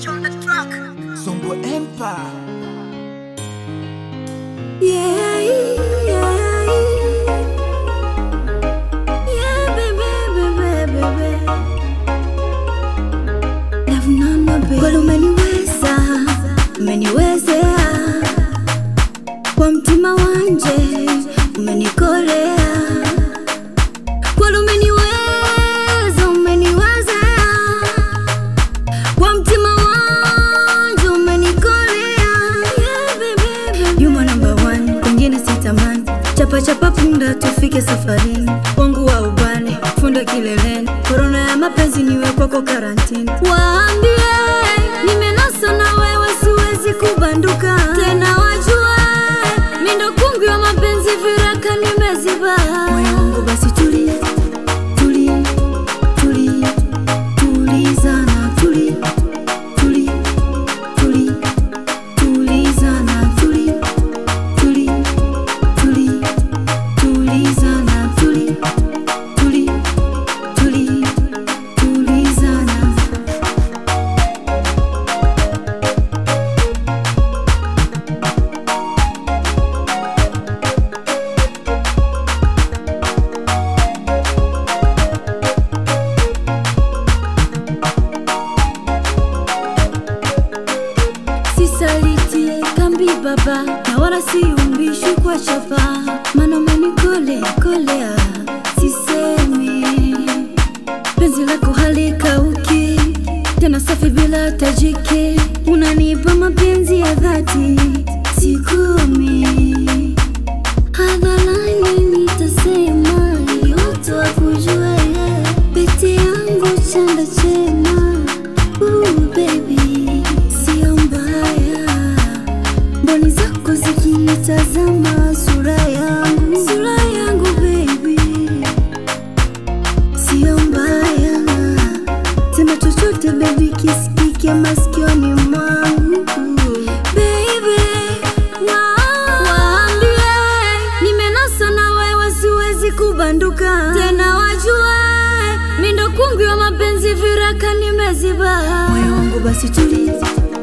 Songo Empire. Yeah, yeah, yeah, baby, baby, baby. Love Nana, baby. Kweli umeniweza, umeniwezea kwa mtima wanje, umenikolea kweli umeniweza, umeniwezea kwa mtima wanje, umenikolea yeah, baby, baby. You my number one, kwingine sitamani chapa chapa punda tufike safarini wangu wa ubani funda kileleni korona ya mapenzi niwe kwako karantini waambie nimenasa na wewe siwezi kubanduka tena wajue mindo kungi wa mapenzi viraka nimeziba moyo wangu basi tulia tulia tulia tulizana tulia tulia tulia tulizana tulia tulia tulia tulizana tulia tulia tulia tulizana sisaliti kambi baba na wala siumbishwi kwa chapa mana umenikole kolea sisemi penzi lako halikauki tena safi bila tajiki unanipa mapenzi ya dhati sikumi hadharani nitasema yote wakujue pete yangu chanda chema Ooh, baby sio mbaya mboni zako zikinitazama sura yangu sura yangu baby sio mbaya sema chochote baby kisikike masikioni mwangu baby wa- waambie nimenasa na wewe siwezi kubanduka tena wajue mindo kungi wa mapenzi viraka nimeziba moyo wangu basi tulia